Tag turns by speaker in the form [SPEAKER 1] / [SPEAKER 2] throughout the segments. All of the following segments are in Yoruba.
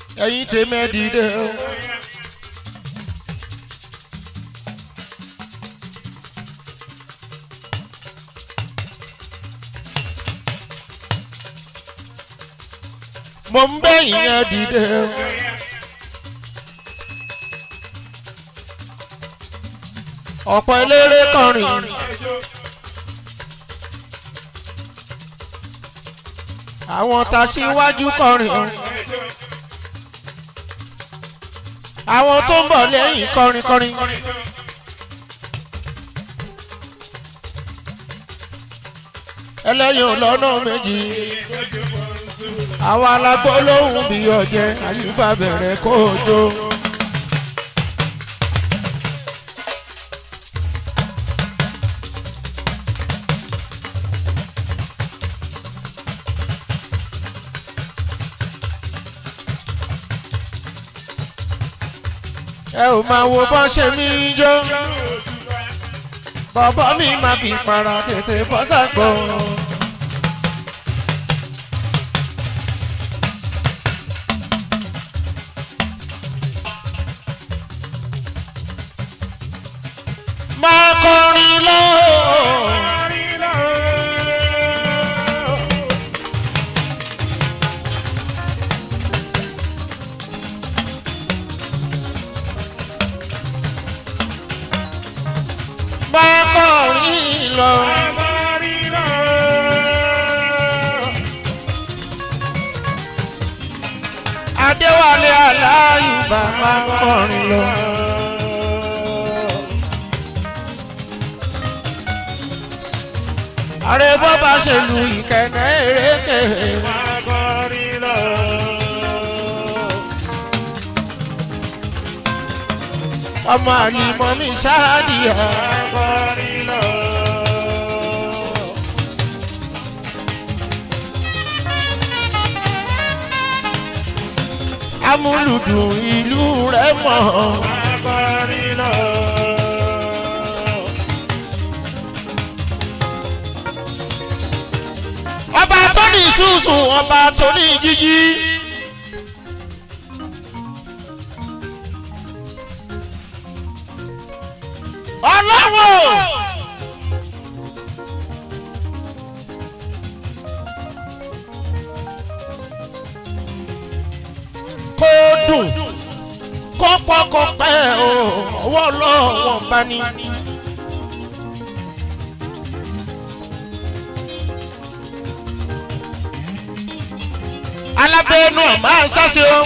[SPEAKER 1] ẹ̀yin tèmi ẹ dìde o. mo ń bẹ̀yìn ẹ dìde o. ọ̀pọ̀ eléré kọrin. àwọn tàṣíwájú kọrin. àwọn tó ń bọ̀ lẹ́yìn kọrin kọrin. ẹlẹ́yin lọ́nà méjì. àwọn alágbó lóhùn bí ọ̀jẹ̀ àyùbá bẹ̀rẹ̀ kó o jó. ẹ ò máa wo bọ́ ṣe mí jó bọ́bọ́ mi máa fi para tètè bọ́ sàgbọ́. máa kọrin lọ. máa kọrin lọ. adéwálé aláyùbá máa kọrin lọ. ààrẹ bọ́bá ṣe lu ìkẹ̀kẹ́ eréke. ọmọ àlìmọ́ mi ṣáàdìyà. amúlùdùn ìlú rẹ̀ mọ̀. ọba tó ní sùsùn ọba tó ní jíjí. ọlọ́wọ́. kó dùn kó pọ̀ kó pẹ́ o ọwọ́ lọ́wọ́ bá ní. alábẹ́ẹ́nu ọ̀ máa ń sáṣe o.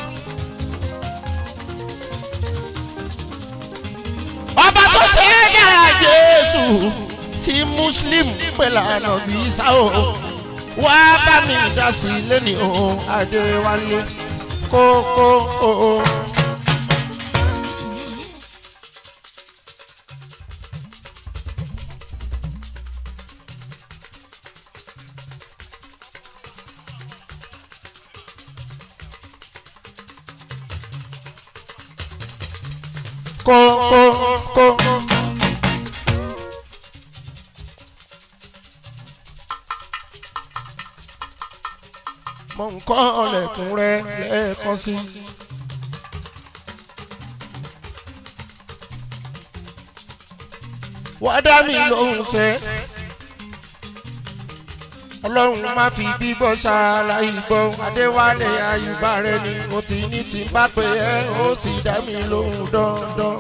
[SPEAKER 1] ọba tó ṣe é dára jésù tí muslim pẹ̀lú ànábì sáò wá bá mi dá sí lẹ́ni ohun adéwálé kókó o. kókó kókó. mo ń kọ́ ọ̀lẹ̀kùn rẹ lẹ́ẹ̀kan sí. wá dá mi lóhùn fẹ́. ọlọ́run má fi bíbọ́ ṣàlàyé gbọ́ adéwálé àyùbá rẹ ni mo ti ní tí bá pé ẹ ó sì dá mi lóhùn dandan.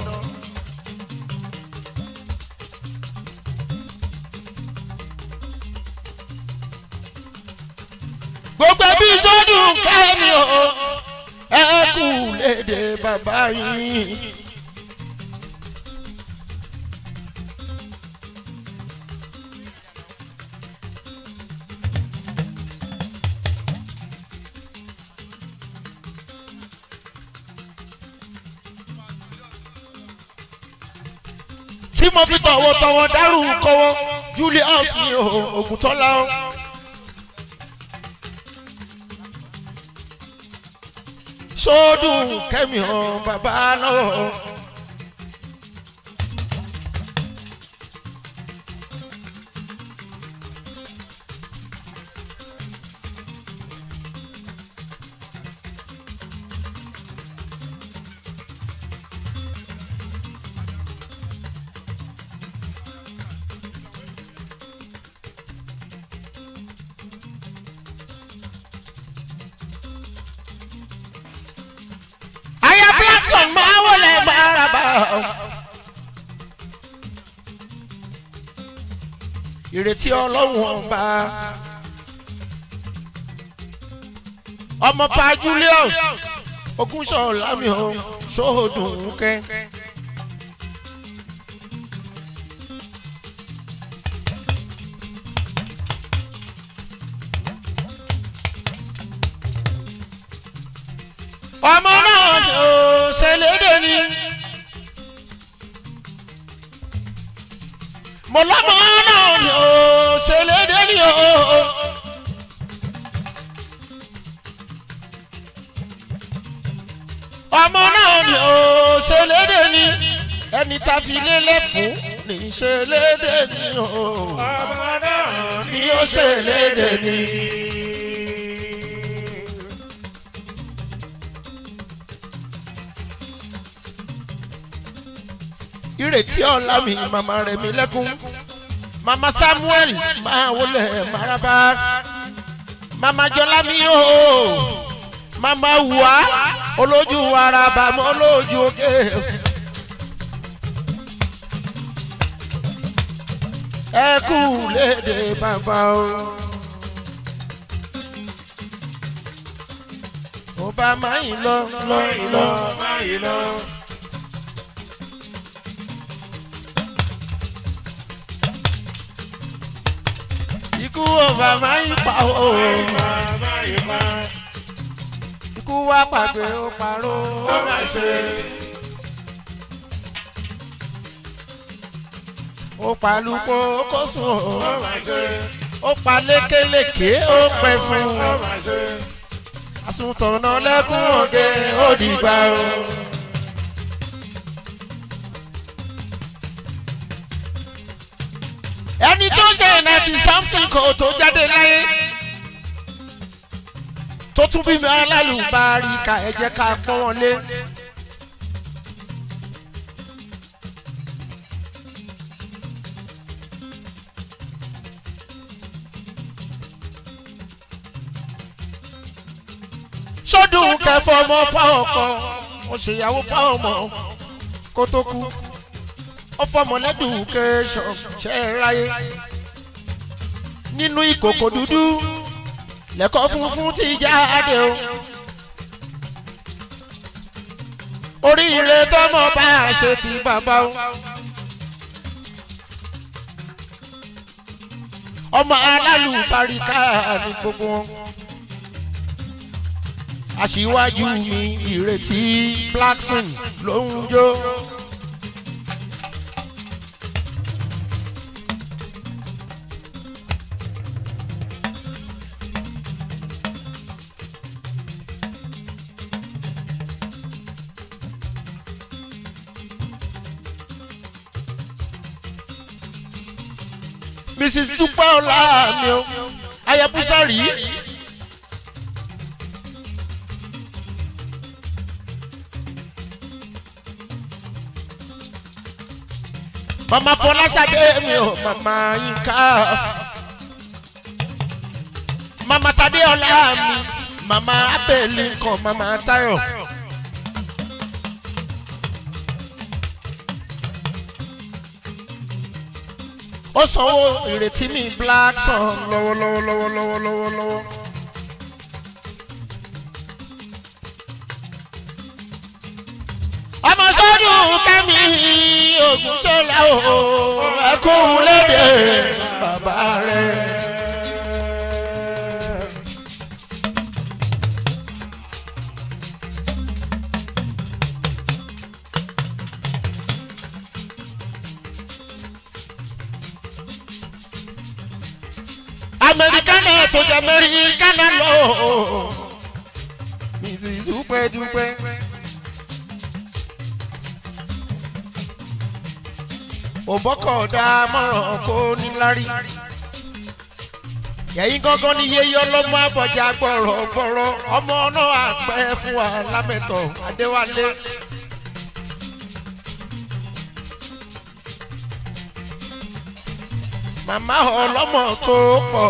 [SPEAKER 1] gbogbo ẹbí sọdún kẹ́mi o ẹ kú léde bàbá yín. tí mo fi tọ̀wọ̀tọ̀wọ̀ dárú kọ́wọ́ julius ní ògùntọ́lá o. sódùn kẹ́mi hàn bàbá lọ́wọ́. ìrètí ọlọ́run ọba ọmọ pa julius ogunṣọlámi o sóòdùn kẹ. ọmọ náà ni ó ṣẹlẹ́dẹ̀ ni. mo lọ́mọ náà ni ó ṣẹlẹ́dẹ̀ ni ó. ọmọ náà ni ó ṣẹlẹ́dẹ̀ ni ẹni tá a fi lélẹ̀ fún ní ṣẹlẹ́dẹ̀ ni ó.
[SPEAKER 2] ọmọ náà
[SPEAKER 1] ni ó ṣẹlẹ́dẹ̀ ni. ìrètí ọ̀la mi màmá rẹ̀ mi lẹ́kún màmá samuel máa wọlé maraba màmá jọlá mi o màmá wùwá olójú araba mọ́ olójú òkè. ẹ kú léde bàbá o. ó bá máa ń lọ lọ lọ.
[SPEAKER 2] máa yìí lọ.
[SPEAKER 1] ikú ọba máa ń pa o.
[SPEAKER 2] máa yìí máa.
[SPEAKER 1] ikú wá pàgbé ó parọ́.
[SPEAKER 2] ó máa ṣe.
[SPEAKER 1] ó palùpọ̀ ó kó sùn
[SPEAKER 2] ó
[SPEAKER 1] o.
[SPEAKER 2] máa ṣe.
[SPEAKER 1] ó pa lékeleke ó pẹ́ fún
[SPEAKER 2] ó
[SPEAKER 1] un.
[SPEAKER 2] máa ṣe.
[SPEAKER 1] àsùntànà lẹ́kún òde ó dìgbà o. ẹni tó ṣe ninety something kò tó jáde láyé tó tún bí mi alálùbárí ká ẹ jẹ́ ká pọ́n wọn lé. sọdún kẹfọ ọmọ fáwọn kan mo ṣèyàwó fáwọn ọmọ kó tó kú ọfọmọlẹ́dùn kẹsàn ṣe é ráyé nínú ìkòkò dúdú lẹ́kọ̀ọ́ funfun ti jáde o oríire tọmọ bá a ṣe ti bàbá o ọmọ alálùbáríkà ní gbogbo wọn aṣíwájú mi ìrètí blackson ló ń jó. mrs dúpẹ́ ọ̀la mi o ayabusa rí. mama fọláṣadé mi o mama yinka mama tadé ọlá mi mama abẹ́ẹ̀lì kan mama tayo. ó sanwó ìrètí mi black sun lọ́wọ́lọ́wọ́ lọ́wọ́lọ́wọ́ lọ́wọ́lọ́wọ́. ọmọ sọ́dún kẹ́mi ogun sọ́la o ẹkún lédè bàbá rẹ̀. amẹrikánà tó jẹ amẹrikánà lọ mi sì dúpẹ́ dúpẹ́. òbọ́kọ̀ọ̀dà mọ̀ràn kó níláárí. yẹ̀yìn gángan ni yéyí ọlọ́mọ àbọ̀jà gbọ̀rọ̀ gbọ̀rọ̀ ọmọ náà àpẹ́ fún wa lámẹ́tọ̀ adéwálé. màmá ọlọ́mọ tó pọ̀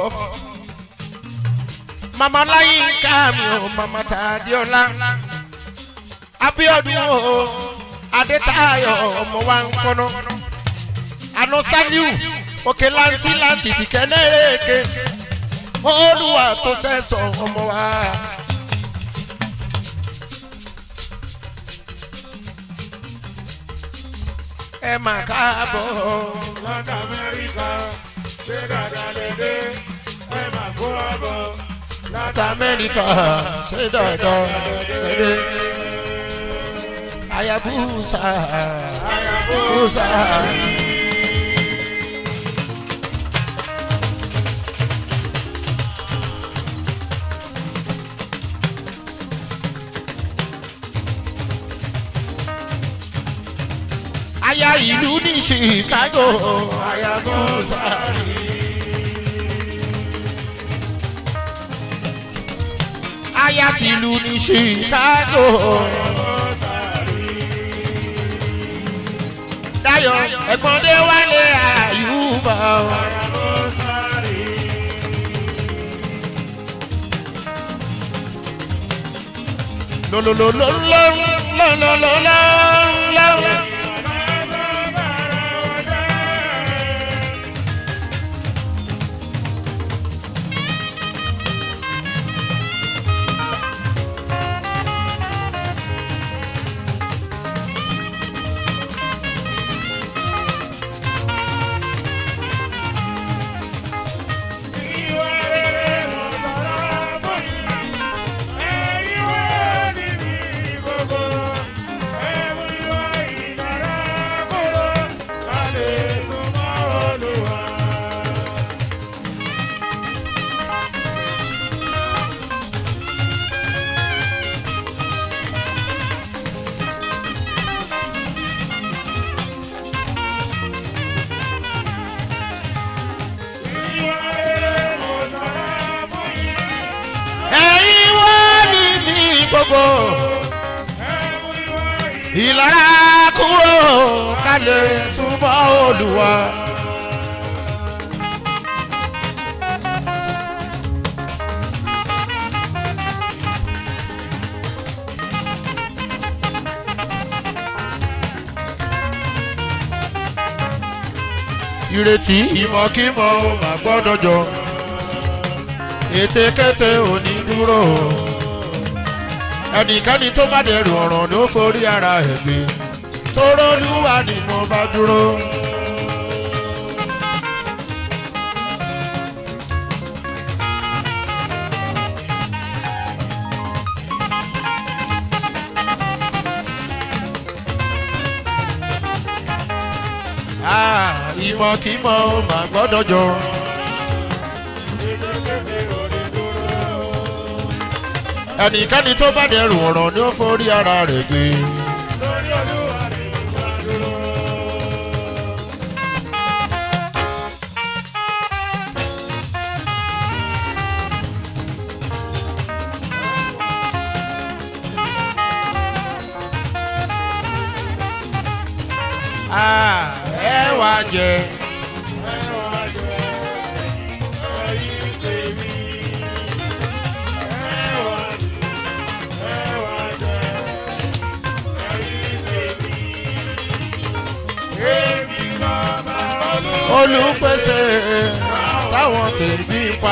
[SPEAKER 1] màmá láyínká mi ò màmá tàdíọ́lá abíọ́dún o adétayọ̀ ọmọ wa ń kọ́nà àná saliu òkè láǹtí láǹtí ti kẹ́nẹ́rẹ́ẹ̀kẹ́ olúwa tó sẹ́sọ̀ ọmọ wa. ẹ mà káàbọ̀
[SPEAKER 2] láti amẹ́ríkà ṣé dáadáa lè dé ẹ máa kó àbọ̀
[SPEAKER 1] láti amẹ́ríkà ṣé dandan dédé. ayabusa ayabusa. aya ìlú ní chicago ayabusa. aya tìlú ní chicago. dayo ẹ̀gbọ́n dé wálé àyùbá. lọ́lọ́lọ́lọ́lọ́lọ́lọ́lọ́. ẹ̀yin wọ́n ní bí gbogbo ìlara kúrò ká lè súnmọ́ olùwà. ìrètí ìmọ̀kímọ̀ ò mà gbọ́dọ̀ jọ ètekéte òní dúró ẹnikẹ́ni tó bá dẹrù ọ̀ràn ló forí ara ẹ̀ gbé tórólúwà ni mo bá dúró. Ah, ìmọ̀kímọ̀ ò mà gbọ́dọ̀ jọ. ẹnikẹ́ni tó bá dẹrù ọ̀ràn ni ó forí ara rẹ̀ gbé. Ah, ẹ wá jẹ. olùpèsè táwọn tèbí pa.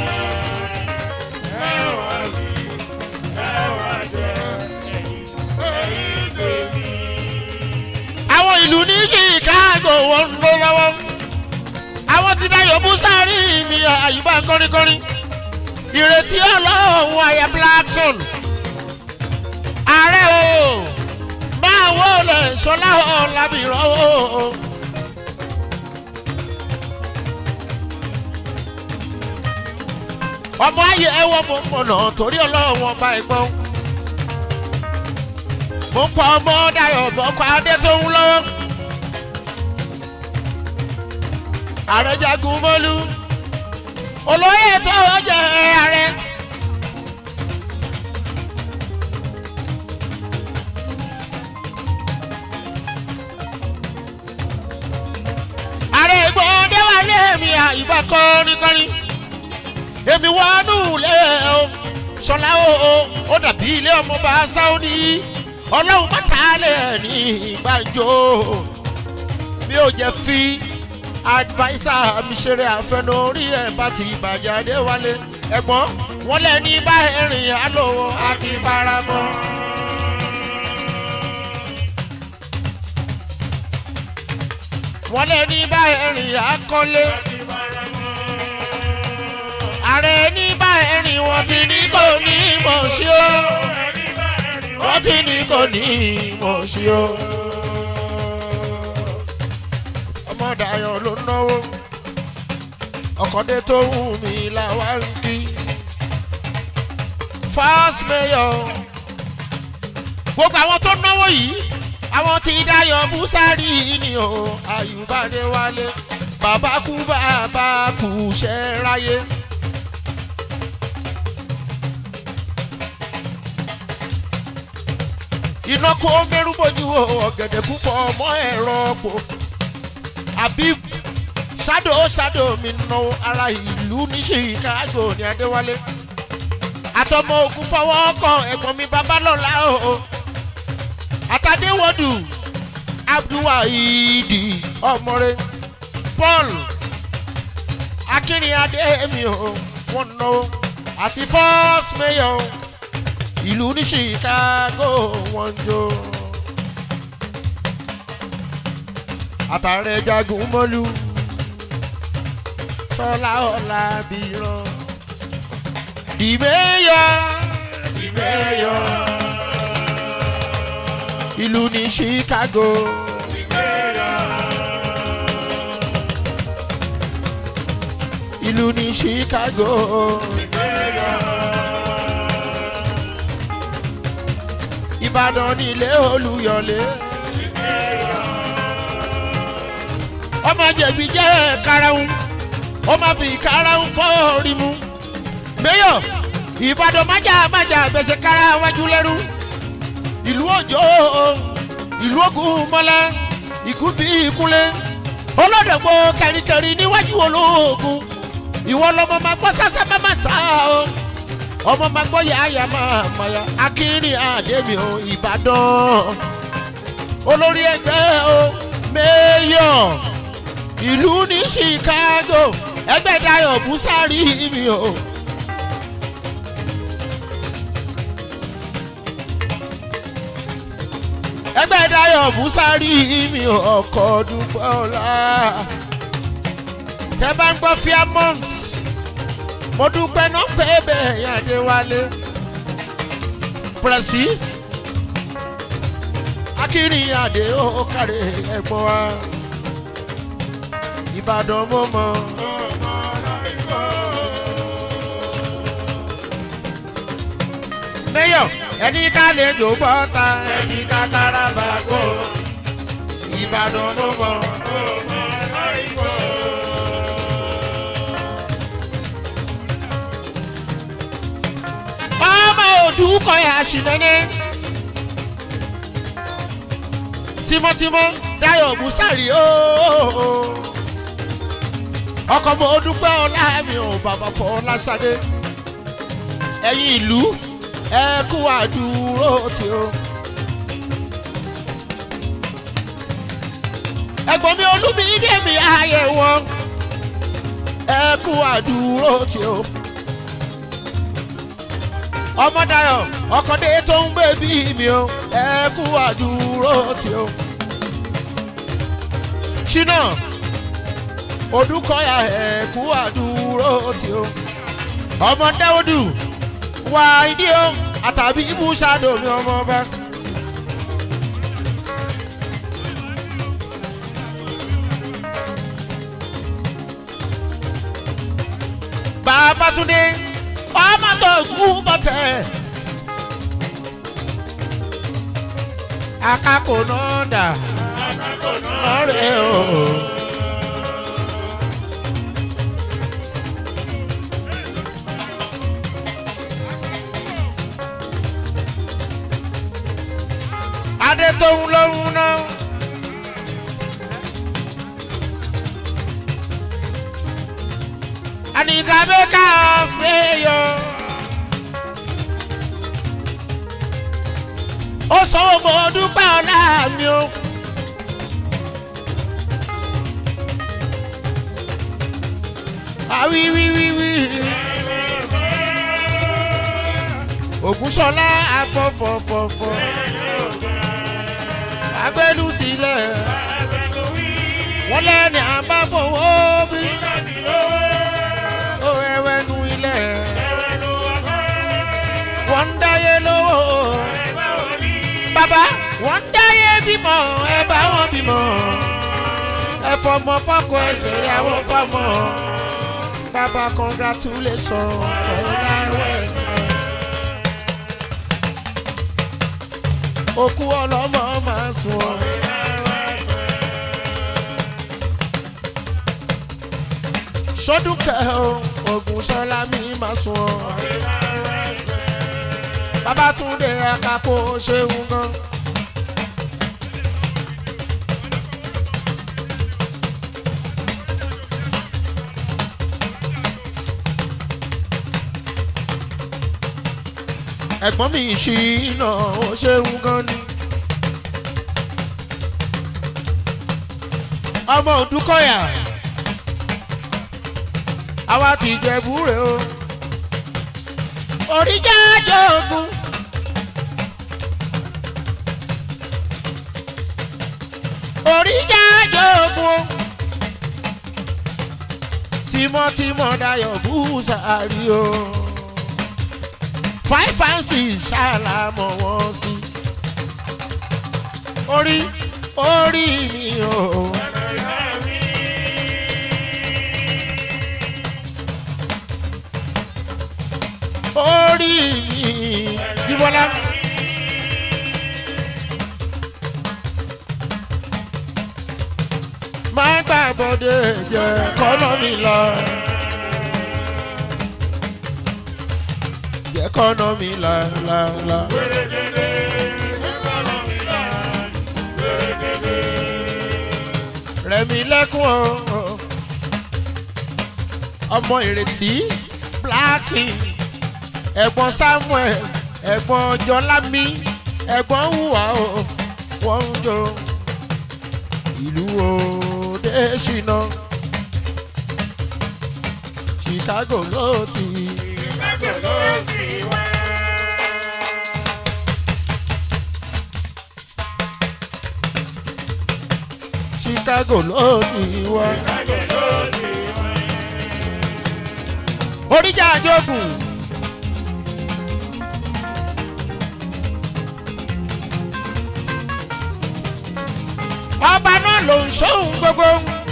[SPEAKER 1] àwọn ìlú ní chicago wọn ń lọ lọ́wọ́ àwọn ti dayọ̀ búsárì mi àyùbá kọ́ríkọ́rí ìrètí ọlọ́run àyà blackson ààrẹ o máa wọlé sọlá ọ̀làbìrọ̀ o. ọmọ ayé ẹwọ mo ń pọnà torí ọlọ́run ọba ẹ̀gbọ́n mo ń pa ọmọ dayọ̀ bọ́kọ adé tó ń lọ́wọ́ àrẹjagun mọ́lú olóyè tó jẹ ààrẹ. ààrẹ ìgbọ́n déwálé mi àyùbá kọ́ni-kọ́ni èmi wọnú ilé o sọlá o o ó dàbí ilé ọmọọba sáúdí ọlọ́run mọ́tàlẹ́ ní ìgbàjọ mi ò jẹ́ fi adviser mi ṣeré àfẹnú orí ẹ̀ bá ti bàjẹ́ adéwálé ẹ̀gbọ́n wọ́n lẹ̀ ní bá ẹ̀rìn àlọ́wọ́ àti faramọ́. wọ́n lẹ̀ ní bá ẹ̀rìn àkọ́lé ààrẹ ní bá ẹ̀rìn wọ́n ti ní kò ní mọ̀ sí o wọ́n ti ní kò ní mọ̀ sí o. ọmọ Dayọ̀ ló náwó ọkọ̀dé tó wù mí làwa ń kí. first mayor gbogbo àwọn tó náwó yìí àwọn tí Dayọ̀ Búsárì ni o Àyùbádé wálé bàbá kú bàbá kú ṣẹ́ ráyé. iná kó mẹ́rú bójú ọ̀gẹ̀dẹ̀ kú fọ ọmọ ẹ̀rọ pò Habib ṣáàdó ṣáàdó mi nà ara ìlú ní Chicago ní Adéwálé àtọmọ ogun fọwọ́ kan ẹ̀gbọ́n mi babalọ́la o àtàdéwọ́dù Abdulwahidi ọmọre Paul akínrinadé mi o wọn nà o àti first mayor ìlú ní Chicago wọ́n jó. àtàrẹ jagun mọ́lú sọlá ọ̀la bìrọ̀ dìbẹ́yọ dìbẹ́yọ ìlú ní Chicago. ìlú ní Chicago. Ìbàdàn nílé Olúyọ̀lé. ọmọ jẹ̀bi jẹ́ karahun ó máa fi karahun fọ́ọ̀rì mu. Mayor Ìbàdàn májà májà gbèsè kára wájú lẹ́rú. ìlú òjò ìlú ògùn mọ́lá ikú bí ìkúnlé. olódògbò kẹrìkẹrì níwájú olóògùn ìwọ lọmọ máa gbọ́ sásá má má sá o ọmọ máa gbọ́ yàáyà máa mọ̀yà akínrin àdèmí o ìbàdàn olórí ẹgbẹ́ o mayor ìlú ní Chicago ẹgbẹ́ Dayọ̀ Búsárì mi o. ẹgbẹ́ Dayọ̀ Búsárì mi o ọkọ̀ dúpọ̀ ọ̀la tẹ́ bá ń gbọ́ Fairmont mo dúpẹ́ náà pé bẹ́ẹ̀ yẹn Adéwálé pẹ̀lẹ́sì akírin àdé ó kárẹ̀ ẹ̀gbọ́n wa Ìbàdàn mo mọ̀. Mayor ẹni ká lè jò bọ́ta ẹtì kákàrà bá gbó Ìbàdàn mo mọ̀. ọmọ òdùkọ yà ṣìnẹ́nẹ́ tímọ́tímọ́ Dayọ̀ Búsárì ooo ọkọ mo dúpẹ́ ọlá mi ò bàbá fọ Ọláṣadé ẹ̀yin ìlú ẹ kú àdúró tí o. ẹ̀gbọ́n mi olúmídé mi ààyè wọn ẹ kú àdúró tí o. ọmọ Dayọ̀ ọkọ̀dé tó ń gbé bí mi o ẹ kú àdúró tí o. ṣínà odúkọ̀yà ẹ kú àdúró tí o. ọmọ Dáúdù wà ìdí o àtàbí ibú ṣáàdó mi ọmọ ọba. Babátúndé ọmọ tó kú bọ́tẹ̀. Akáko náà dà lọ́rẹ̀ o. Adé tóun lóhun náà. Anikabe ka feyo. ó sanwó mo dúpẹ́ ọ̀la mi o. àwí wí wí wí. ògúnṣọlá afọfọfọfọ agbẹnu sílẹ̀ wọ́n lẹ́ni à ń bá fowó bí ó ẹwẹ́nu ilẹ̀ wọ́n ń dáyé lówó bàbá wọ́n ń dáyé bímọ ẹ bá wọn bímọ ẹ fọmọ fọkọ ẹsẹ̀ ìyàwó fọmọ bàbá congratulation ọ̀làwẹ̀sẹ̀. òkú ọlọ́mọ máa sùn ọ́. sọdúnkẹ́ o ogun sọlá mi máa sùn ọ́. babatunde akako ṣeun gan. ẹ̀gbọ́n mi ṣì iná ó ṣeun gan ni. ọmọ òdúkọ̀yà àwa ti jẹ búre o. oríjà jogun. oríjà jogun. tímọ́tímọ́ dayọ̀ búùsàárì o. five and six ṣàlàmọ̀ wọ́n sí. orí orí mi o. orí mi jíbọ́lá. má gbà bọ́dé jẹ́ kọ́nà mi lọ. jẹ́ kọ́nà mi là là là. rẹ̀mí lẹ́kùn o ọmọ ìrètí platin ẹ̀gbọ́n samuel ẹ̀gbọ́n jọlámi ẹ̀gbọ́n hùwà o wọ́n ń jó ìlú òde ṣìnà chicago ló ti. chicago ló ti wá. oríjà àjogùn. ọba náà ló ń ṣóhun gbogbo.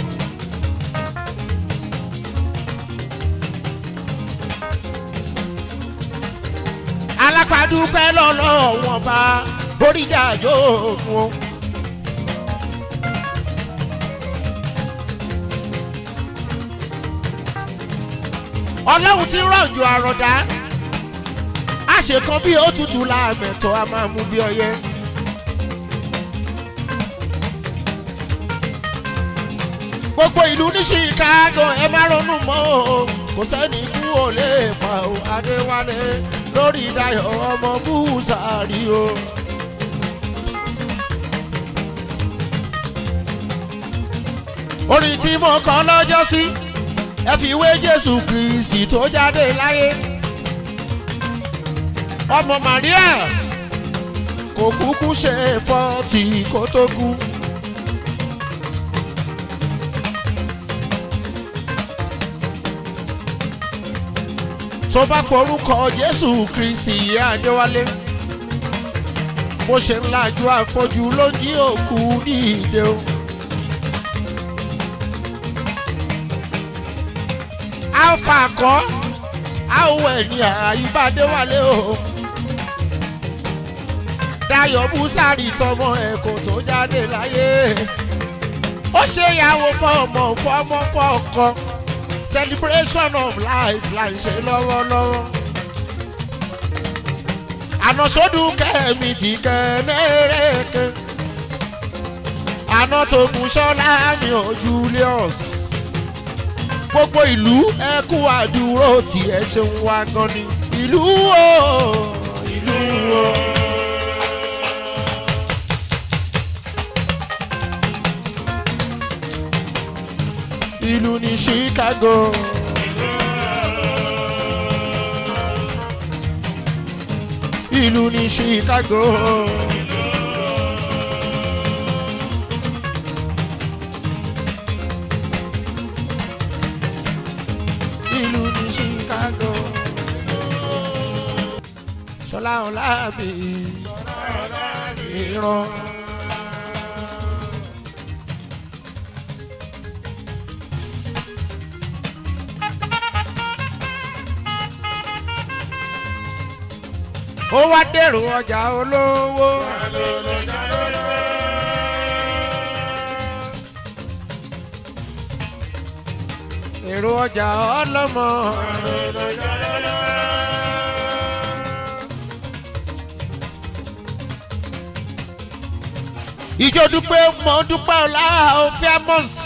[SPEAKER 1] alápàdúpẹ́ lọ́lọ́ wọn bá oríjà àjogùn. ọlọ́run ti rọ̀jò àròdá àṣekan bí òtútù láàmẹ̀tọ́ a máa mú bí ọyẹ́. gbogbo ìlú ní chicago ẹ má ronú mọ́ o kò sẹ́ni kú ò lè pa o adéwálé lórí dayọ̀ ọmọ búùsàárì o. orin tí mo kọ́ lọ́jọ́ sí ẹ fi wé jésù kristi tó jáde láyé ọmọ maria kò kúkú ṣe fọ́ọ̀tì kó tó kú. tó bá porúkọ jésù kristi ìyá adéwálé bó ṣe ń lajú àfọjú ló ń jí òkú ní ìdè o. alfa kọ́ àwọ̀ ẹ̀ ní àyíbádéwálé o. dayọ̀ búsárì tọmọ ẹ̀ kò tó jáde láyé. ó ṣe ìyàwó fọmọ fọmọ fọkọ celebration of life là ń ṣe lọ́wọ́lọ́wọ́. àná sódùn kẹ́mi ti kẹ́ mẹ́rẹ̀ẹ́kẹ́. àná tó kún sọ́lá mi ò julius gbogbo ìlú ẹ kú àdúró tí ẹ ṣeun wá gan ni ìlú o ìlú o. ìlú ní chicago. ìlú ní chicago. ìlú ní chicago. sọlá ọlábì ìran. ó wá dèrò ọjà olówó. èrò ọjà ọlọ́mọ. ìjọ dúpẹ́ mọ́ dúpẹ́ ọ̀la fairmont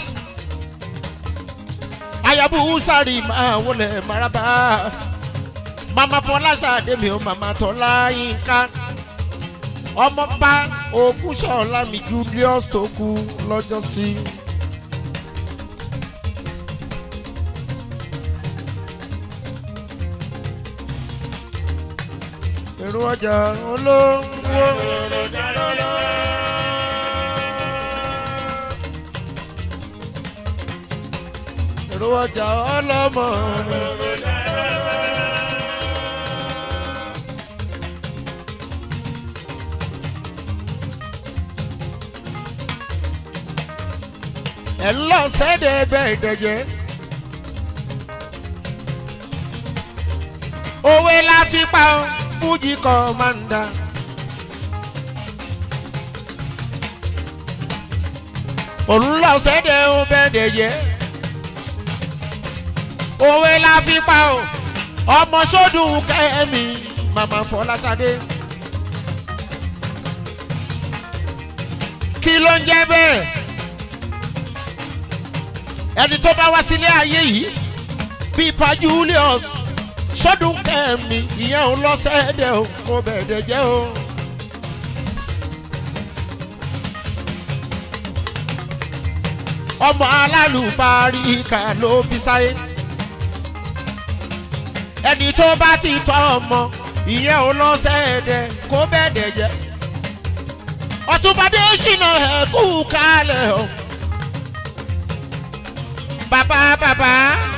[SPEAKER 1] ayabu sáré máa wọlé maraba mama fọláṣadé mi ò mama tọ́lá yínká ọmọọba ògúnṣọlá mi julius tó kú lọ́jọ́ sí. èrò ọjà olówó. èrò ọjà ọlọ́mọ. ẹ̀ ń lọ sẹ́dẹ̀ bẹ́ẹ̀ dẹ̀jẹ̀. òwe la fi pa ọ́ fújì kọ́mándà. òun lọ sẹ́dẹ̀ ó bẹ́ẹ̀ dẹ̀jẹ̀. òwe la fi pa ọ́ ọmọ sódùn kẹ́mi màmá fọláṣadé. kí ló ń jẹ́ bẹ́ẹ̀ ẹni tó bá wá sílé ayé yìí bíi pa julius sọdún kẹmí ìyẹn ò lọ sẹ́ẹ̀dẹ̀ o kò bẹ̀ẹ̀dẹ̀ jẹ́ o. ọmọ alálùbáríkà ló bí sáyé ẹni tó bá ti tọ́ ọmọ ìyẹn ò lọ sẹ́ẹ̀dẹ̀ kò bẹ̀ẹ̀dẹ̀ jẹ́ ọtúnbadé ṣìnà ẹ̀kú kalẹ̀ o bàbá bàbá.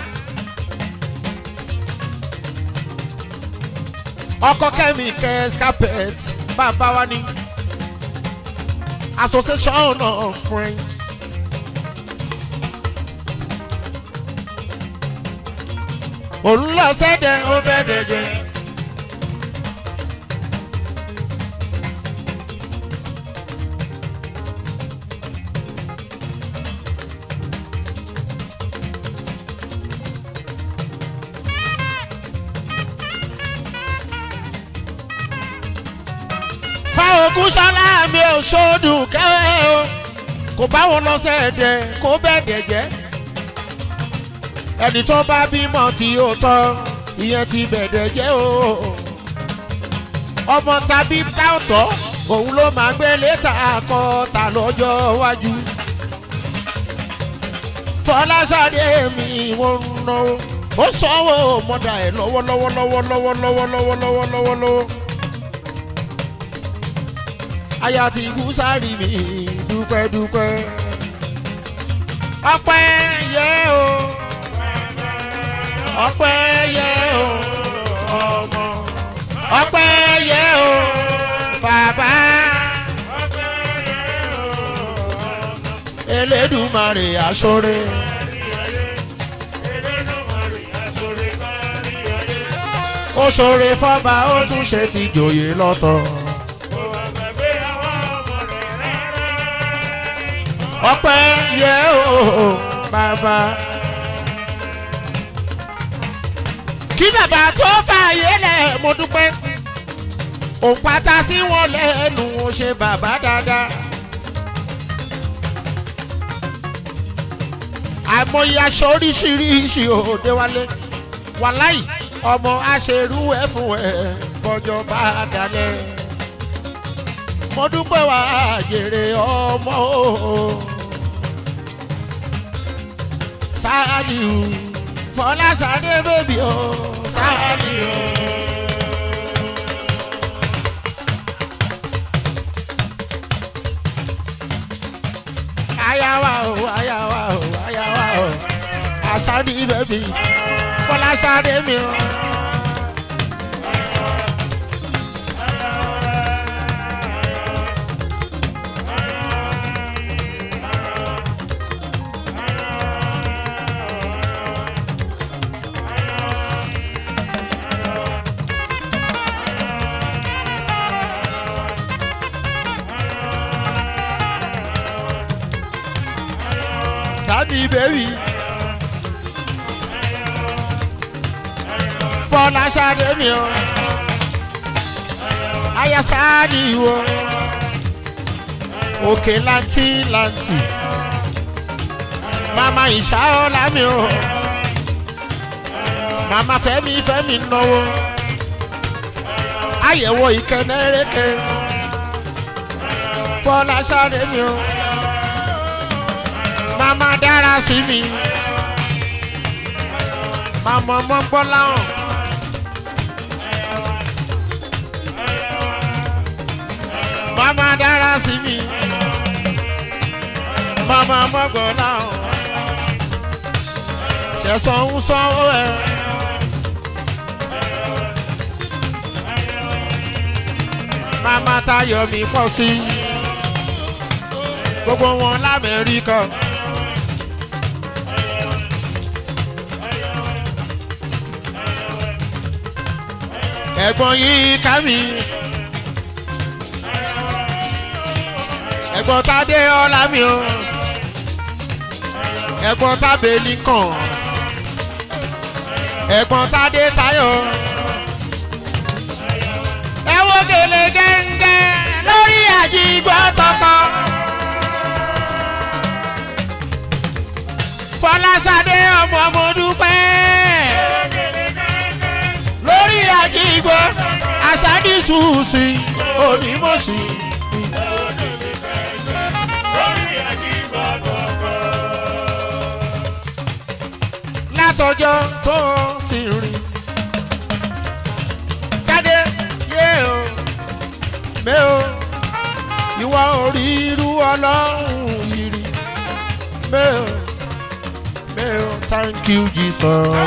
[SPEAKER 1] ọkọ kẹmi kẹs carpet bàbá wa ní association of friends. òun lọ sẹ́dẹ̀ ó bẹ́ẹ̀ dẹ̀ jẹ́. òkú sọlá mi ò sódùn kẹ́ o kò bá wọn lọ sẹ́ẹ̀dẹ̀ kó bẹ́ẹ̀dẹ̀ jẹ́ ẹni tó bá bímọ tí ó tọ́ ìyẹn ti bẹ̀ẹ̀dẹ̀ jẹ́ o ọmọ tàbí táwọ̀tọ̀ òun ló máa gbé létà kọ ta lọ́jọ́ iwájú fọláṣadé mi wọ́n ń náwó ó sanwó mọ́dà ẹ̀ lọ́wọ́lọ́wọ́ lọ́wọ́lọ́wọ́ lọ́wọ́lọ́wọ́ lọ́wọ́lọ́wọ́ aya ti kú sáré mi dúpẹ́ dúpẹ́. ọpẹ́ yẹ o ọpẹ́ yẹ o ọmọ ọpẹ́ yẹ o bàbá elédùmarè àsọrẹ. ó ṣoore fọba ó tún ṣe ti jòyè lọ́tọ̀. ọpẹ́ yẹ o bàbá. kí bàbá tó fààyè lẹ̀ mo dúpẹ́ òun pátá sí wọn lẹ́nu ó ṣe bàbá dáadáa. àmọye aṣọ oríṣiríṣi òde wálé wàláì ọmọ aṣerú ẹ fún ẹ bọjọ bá dalẹ̀ mo dúpẹ́ wá jèrè ọmọ o. sáàdì o fọláṣadé bèbí o sáàdì o. ayawa o ayawa o ayawa o asadi bèbí fọláṣadé mi o. sadi bèbí fọláṣadé mi o aya sadi wo òkè lanti lanti mama ìṣàọ́lá mi o mama fẹ́mi fẹ́mi náwó àyẹ̀wò ìkẹ́nẹ́rẹ́kẹ́ fọláṣadé mi o mama dára sí mi mama ọmọ gbọ́ láwọn. mama dára sí mi mama ọmọ gbọ́ láwọn. ṣẹ̀sán ń sanwó ẹ̀. mama tayọ̀ mi pọ̀ sí gbogbo wọn lamẹ́ríkà. ẹ̀gbọ́n yìí ká mi. ẹ̀gbọ́n tádé ọlá mi o. ẹ̀gbọ́n tábẹ́lì kàn. ẹ̀gbọ́n tádé tayọ̀. ẹ wo gèlè gẹ́ngẹ́ lórí àjígbọ́ tọkọ. fọláṣadé ọmọ mo dúpẹ́ lórí àjígbọ́ àṣàdìsùsì onímọ̀sí. látọjọ́ tó ti rìn sáde yé o mé o ìwọ orí irú ọlọ́run yìí rí mé o mé o thank you jesus.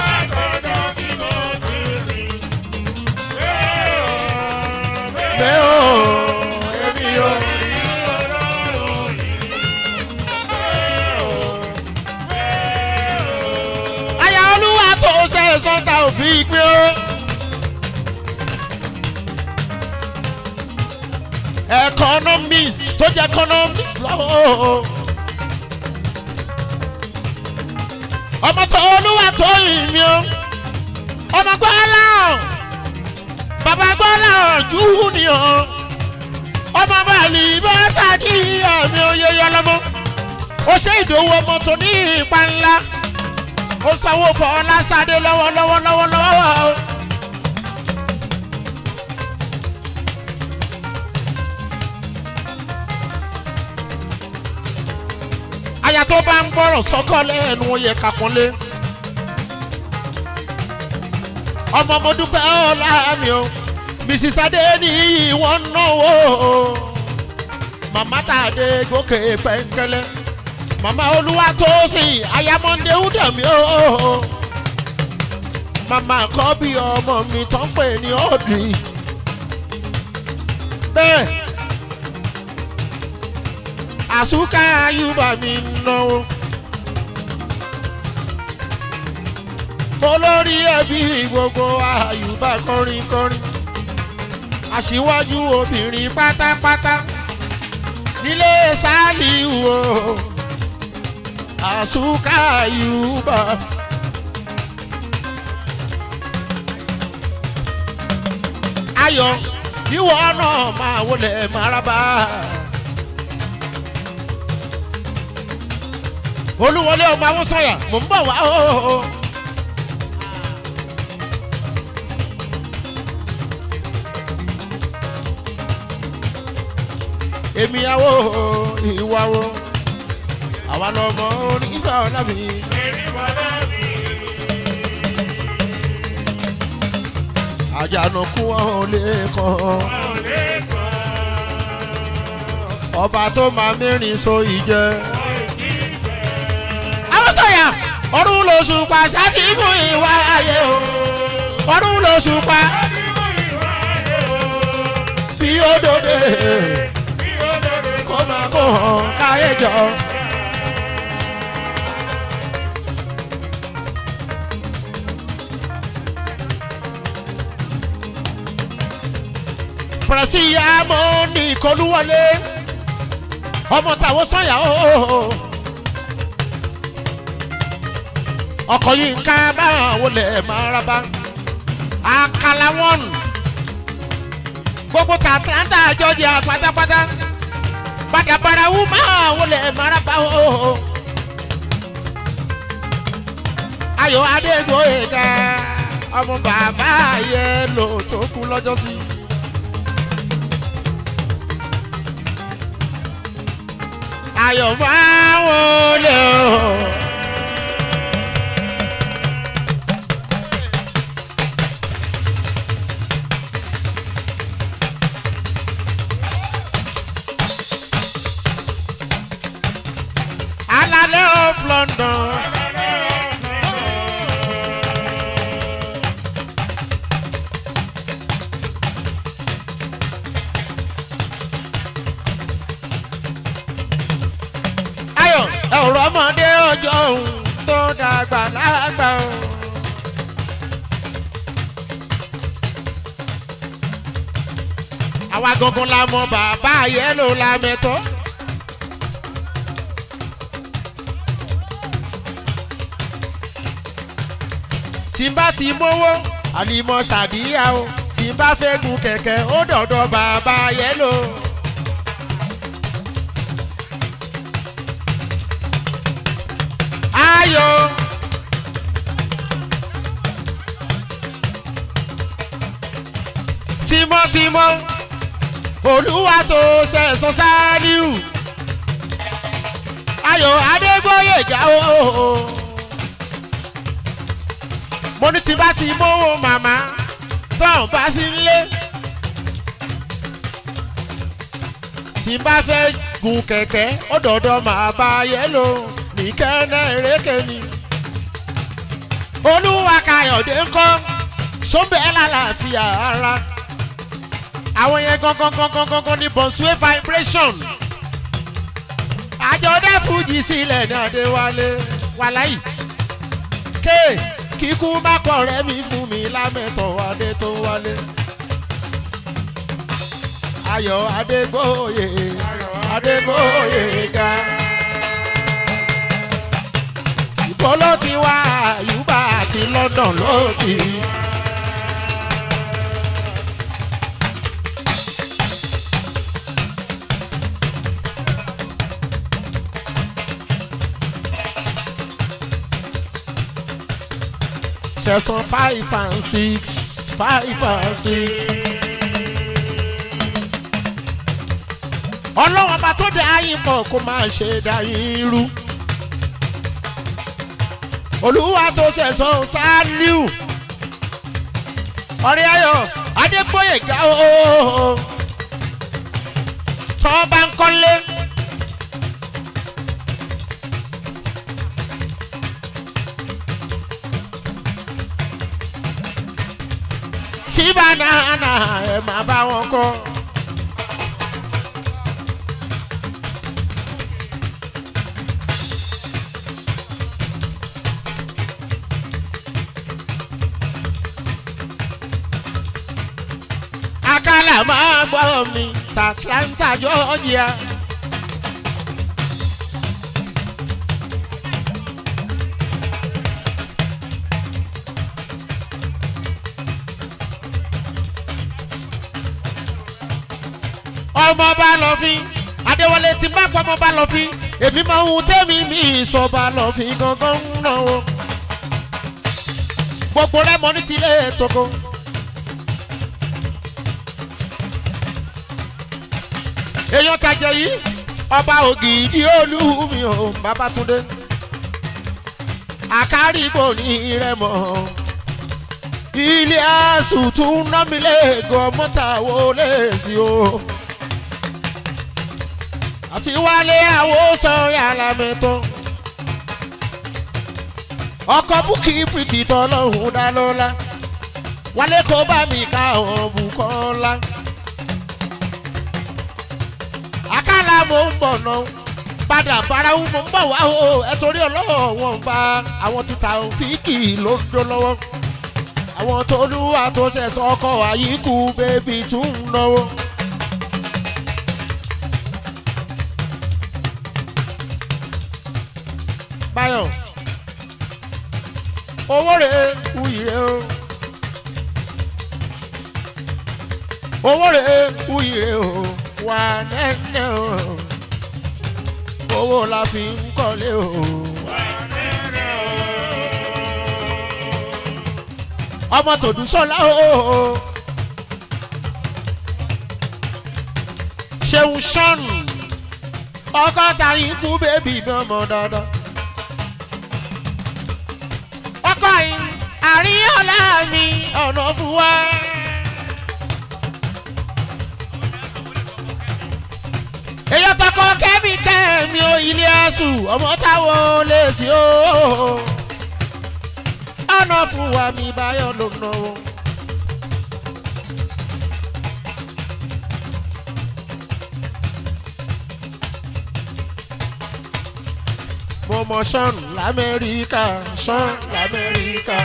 [SPEAKER 1] mé o èmi o. àyà olúwa tó ṣe sọ́ńtà òfin pé ó. economist tó jẹ́ economist lọ́wọ́. ọmọ tó olúwa tó yìn mí o. ọmọ gbọ́lá bàbá gbọ́lá júnìọ̀. ọmọ bàálì bá sàdíyà mi ò yẹ yọ lọ́mọ. ó ṣe ìdòwò ọmọ tó ní ipa ńlá ó sanwó fọ ọlásàdé lọ́wọ́lọ́wọ́ lọ́wọ́lọ́wọ́ o. aya tó bá ń gbọ́rọ̀ sọ́kọ́ lẹ́nu ó yẹ kàkúnlé. ọmọ mo dúpẹ́ ọ̀la mi o mrs adé ní wọ́n náwó màmá tàdé gòkè pẹ́ńkẹ́lẹ́ mama olúwa tó sìn ayamọ́ndé údàmí o mama kọ́ bí ọmọ mi tó ń pè ní ọ̀dì bẹ́ẹ̀ àsúkà ayúbà mi náwó olórí ẹbí gbogbo ayúbà kọrin kọrin aṣíwájú obìnrin pátápátá nílé sáàlì wo àsúkà yorùbá. ayọ̀ ìwọ náà máa wọlé maraba. olúwọlé ọmọ àwọn sọyà mò ń bọ̀ wá o. èmi àwọ̀ ìwà wo àwa lọmọ oníṣẹ́ ọ̀nà mi. àjànàkú wọn ò lè kàn ọba tó máa mẹ́rin so ìjẹ. àwọn sọ̀yà ọdún lóṣù pa ṣáàtì mú ìwà ayé o ọdún lóṣù pa bí ó dòde kó máa kó hàn káyé jọ. pẹ̀rẹ̀sì àmọ́ ní ìkọlùwọlé ọmọ tàwọn sọ̀yà o. ọkọ̀ yìí ń ká báwọn wọlé máa rábá àkàlà wọn gbogbo tàtàntà jọjì pátápátá padàbàrà wù máa wọlé máa rábá o. ayọ̀ adégbòyega ọmọ bàbá yẹn lò tó kú lọ́jọ́ sí. ayọ̀ máa wọlé o. alalẹ́ of london. ayọ̀ ẹ̀rọ ọmọdé ọjọ́ òun tó dàgbà lágbà o. àwa gangan la mọ bàbá yẹlò la mẹ́tọ́. tí n bá ti mówó àlìmọ̀ ṣàdíyà o tí n bá fẹ́ gun kẹ̀kẹ́ ó dọ̀dọ̀ bàbá yẹlò. ayọ̀. tímọ́tímọ́ olúwa tó ṣẹ̀sán sáríù ayọ̀ adégbòyèjà o. mo ní tí bá ti mówó màmá tán bá sí nílé. tí n bá fẹ́ gun kẹ̀kẹ́ ó dọ̀dọ̀ màá bá yẹ́lò ní kẹ́nẹ́ eréke ni. olúwa kayọ̀dé ńkọ́ sóbẹ́ lálàáfíà ara. àwọn yẹn gangan gangan gangan ní bọ̀nsúwé vibration. àjọdẹ fújì sílẹ̀ ní adéwálé wàláyì. ké kíkú má pọ̀ rẹ́ mi fún mi lámẹ́tọ̀ adé tó wálé. ayọ̀ adégbòye adégbòye ga. ìbò ló ti wá àyùbá àti london ló ti. sẹ̀sán five and six five and six. ọlọ́wọ́n bá tó dá yín pọ̀ kó máa ṣe dá yín rú. olúwa tó ṣẹ̀sán sáríù. ọ̀rẹ́ ayọ̀ adégbòye ga ooo. tọ́ bá ń kọ́lé. tí banana ẹ̀ máa bá wọn kọ́. akálà máa gbọ́ mi tàtlanta georgia. ọmọ bá lọ fi adéwọlé tí bá pọ̀ ọmọ bá lọ fi èmi máa ń tẹ́mi mi sọ bá lọ fi gangan ń náwó gbogbo rẹ mọ ní tilé tókò. èèyàn tajẹ yìí ọba ògìdì olúmi ò babatunde. àkárìbò ní rẹmọ ilé àsùtún námílẹ̀gọ́ mọ́tàwó lẹ́sí o àti wálé àwòsàn yàrá mẹ́tọ́ ọkọ̀ búkì pìtì tọ́lọ́hún dá lọ́la wálé kó bá mi ká ọ̀bùkọ́ ńlá àkàlà mò ń bọ̀ náà padà bárawu mo ń bọ̀ wá o ẹ torí ọlọ́wọ́ wọn bá àwọn títà fíkì ló ń dó lọ́wọ́ àwọn tó lúwa tó ṣẹ̀ṣọ́ ọkọ̀ àyíkú bébí tún ń náwó. báyọ̀ owó rẹ̀ wuyì rẹ̀ o owó rẹ̀ wuyì rẹ̀ o wà nẹ́ẹ̀nẹ́ o owó la fi ń kọ́lé o. ọmọ tòdún sọlá o. ṣeun sọ́nù ọkọ ta ikú bébì mi ọmọ dandan. ọkọ yìí àríyànlá mi ọ̀nà fún wa. èyí tọkọ kẹ́mi kẹ́mi o ilé ẹ̀sùn ọmọ táwọn lè sí o. ọ̀nà fún wa mi báyọ̀ ló ná o. mo mọ sọ́ọ̀nù lamẹ́ríkà sọ́ọ̀nù lamẹ́ríkà.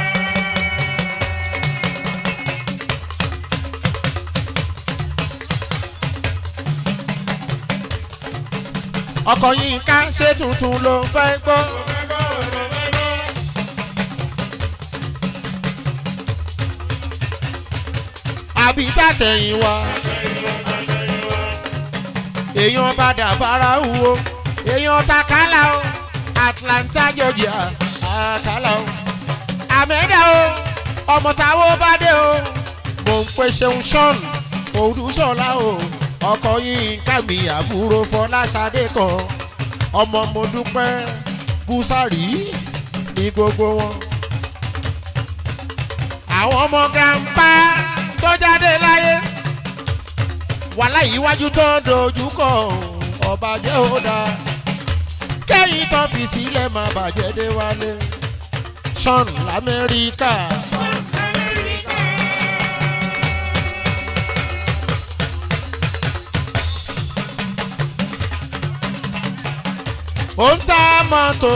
[SPEAKER 1] ọkọ̀ yìí ká ṣé tuntun ló fẹ́ gbọ́. àbí tàtẹ̀yìn wa èèyàn padà fara wo èèyàn takala o atlanta georgia àkàlà o àmẹ́dà o ọmọ táwọn bá dé o mò ń pe ṣeun sean òdùsọ̀lá o ọkọ yìí ń ká mi àbúrò fọláṣadé kan ọmọ mo dúpẹ́ búsàrí ní gbogbo wọn. àwọn ọmọ grandpa tó jáde láyé wàhálà ìwájú tó dojú kọ ọba jẹ́ ó dáa kẹ́yìn tó fi sílẹ̀ máa bàjẹ́ dé wálé sean lamẹ́ríkà. ó ń ta mọ́tò.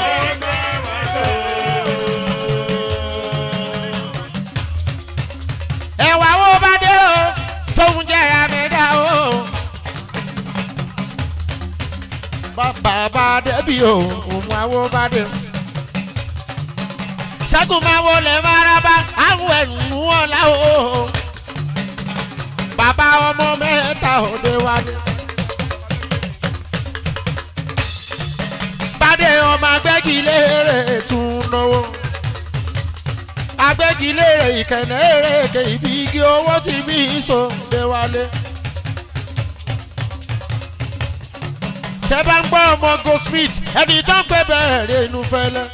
[SPEAKER 1] ẹ̀wà wo bá dé o tóun jẹ́ àmẹ́dá o. bàbá bá débi o òun àwo bá dé. ṣẹ́gun máa wọlé maraba àwọn ẹ̀nù ọ̀la o. bàbá ọmọ mẹ́ta òde wálé. bàdé ọmọ agbẹ́gilére tún náwó. agbẹ́gilére ìkànnì èrèké ibi igi owó tí bí so dé wálé. tẹ́ bá ń gbọ́ ọmọ goldsmith ẹni tó ń pẹ́ bẹ̀rẹ̀ inú fẹ́lẹ́.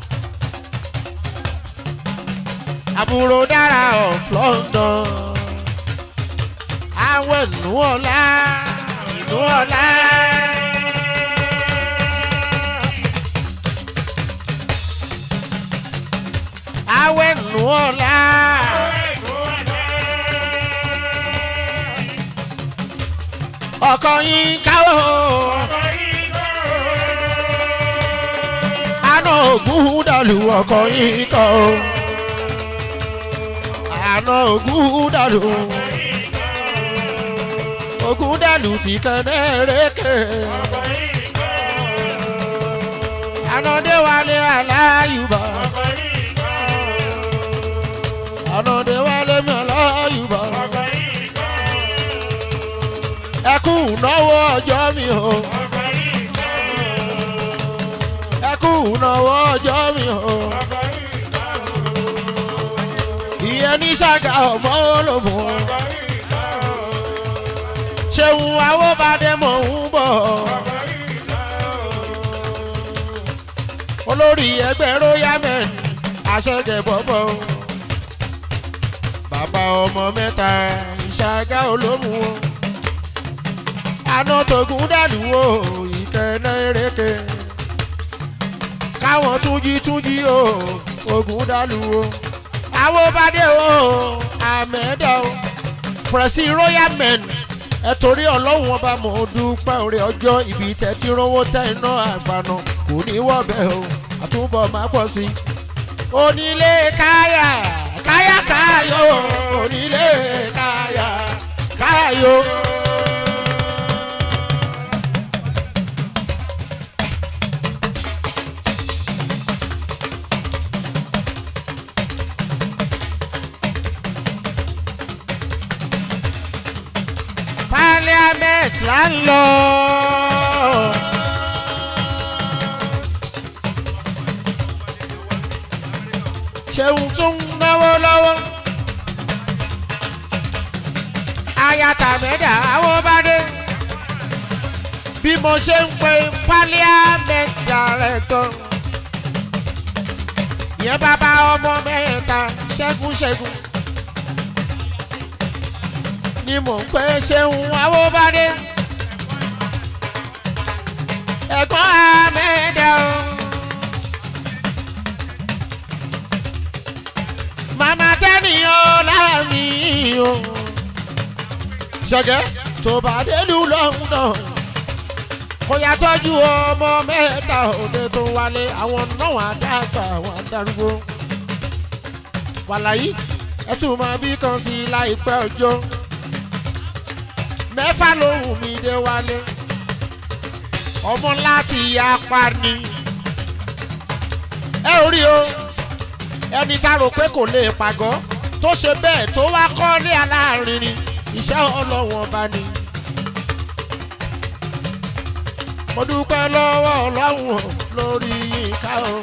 [SPEAKER 1] àbúrò dára of london. àwọn ìlú ọ̀la ìlú ọ̀la. àwọn ìlú ọ̀la. ọkọ yín káwọ́. àná ògún dàlú ọkọ yín kọ́ o. àná ògún dàlú. ògún dàlú ti kẹ́nẹ́ rékè. àná déwálé aláyùbá. àná déwálé mi aláyùbá. ẹkún náwó ọjọ́ mi o. ẹkún náwó ọjọ́ mi o. ìyẹn ní ṣàgà ọmọ olómù. ṣéun awóbadé mò ń bọ̀. olórí ẹgbẹ́ royal men àṣẹgẹ̀ bọ́bọ̀ bàbá ọmọ mẹ́ta ìṣàgá olómù o àná tógun dàlú o ìkẹ́nà eréke káwọn túnjí túnjí o ogun dàlú o àwọn bàdé o àmẹ́dá o pẹ̀sì royal men ẹ torí ọlọ́run ọba mọ̀ ọ́ dúpẹ́ orí ọjọ́ ibi tẹ́ ti rówó tẹ́ iná àgbàna kò ní wọ́bẹ̀ o àtúbọ̀ máa pọ̀ sí i. onílé káyà káyà káyò onílé káyà káyò. parliament là ń lọ. ṣeun tún náwó lọ́wọ́. ayata mẹ́ta àwọn bá dé. bí mo ṣe ń pe parliament director. ìyẹn bàbá ọmọ mẹ́ta ṣẹ́gun ṣẹ́gun ni mò ń pẹ́ ṣeun awóbádé. ẹ̀gbọ́n amẹ́dẹ́ o. màmá tẹ́niyàn láàmì o. ṣẹ̀gẹ́ tó bá délù lọ́hùn náà. kò yá tọ́jú ọmọ mẹ́ta òde tó wálé àwọn náà àdàgbà àwọn àdàrúgbó. wàlàyé ẹ tún máa bí kan sí i láìpẹ́ ọjọ́ mẹ́fà lóhùn mi dé wálé ọmọ láti yapa ni ẹ ò rí o ẹni tá a rò pé kò lè pàgọ́ tó ṣe bẹ́ẹ̀ tó wá kọ́lé aláàárín iṣẹ́ ọlọ́wọ́n bá ní. mo dúpẹ́ lọ́wọ́ ọlọ́run lórí yínká o.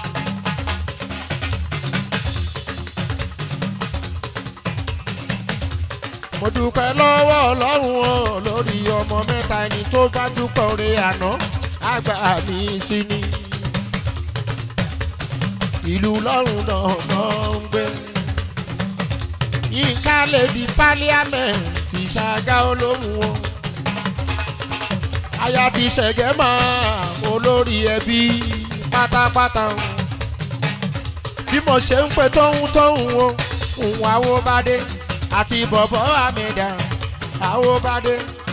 [SPEAKER 1] mo dúpẹ́ lọ́wọ́ ọlọ́run o lórí ọmọ mẹ́ta ẹni tó bá dúpẹ́ oore àná àgbà mi sí ni. ìlú lọ́run náà náà ń gbé. yínká lè di pálíámẹ̀ntì ṣàgá olóhùn o. aya ti ṣẹ̀gẹ́ máa olórí ẹbí pátápátá o. bí mo ṣe ń pe tóhun tóhun o òun àwo bá dé àti bọ̀bọ̀ àmìdá àwòbádé.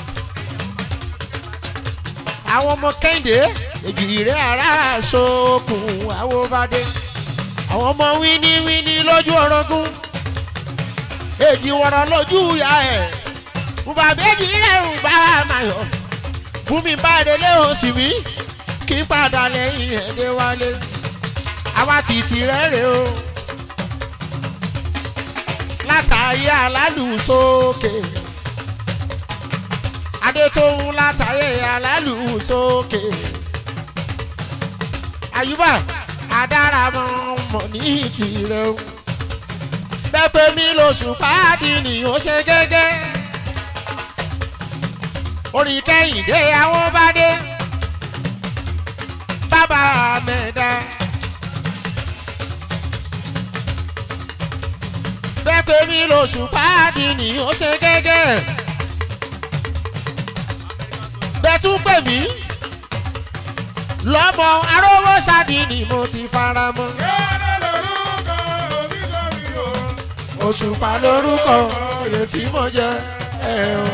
[SPEAKER 1] àwọn ọmọ kẹ́hìndé èjìrè ara sókun àwòbádé. àwọn ọmọ wíní wíní lójú orogún èjì wọ̀rọ̀ lójú ìyá ẹ̀ bùbá méjì rẹ̀ ń bá mayọ̀ bùnmi bá délé òsì mi kí padà lẹ́yìn ẹ̀dẹ́ wálé àwa tìtì rẹ̀ rè o látàyé alálùsókè adétóhun látàyé alálùsókè àyùbá adáramọ mọ ní tìrẹ o pẹpẹ mi lóṣù páàdì ni ó ṣe gẹ́gẹ́ orí kẹ́hìndé àwọn bá dé bàbá mẹ́ta. pé mi lóṣù páàdì ni ó ṣe gẹ́gẹ́. bẹ́tún pè mí lọ́mọ arówó sáàdì ni mo ti fara mọ́. òṣùpá lórúkọ oyè tí mo jẹ ẹ o.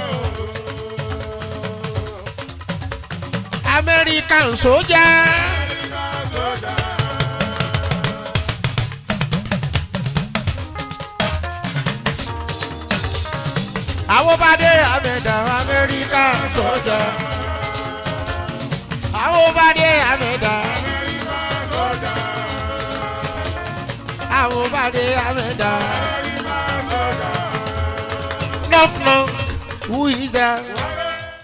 [SPEAKER 1] American sójà. àwọn bá dé àmẹ́dà amẹ́ríkà sọ́jà. àwọn bá dé àmẹ́dà àwọn bá dé àmẹ́dà. knock knock who is there.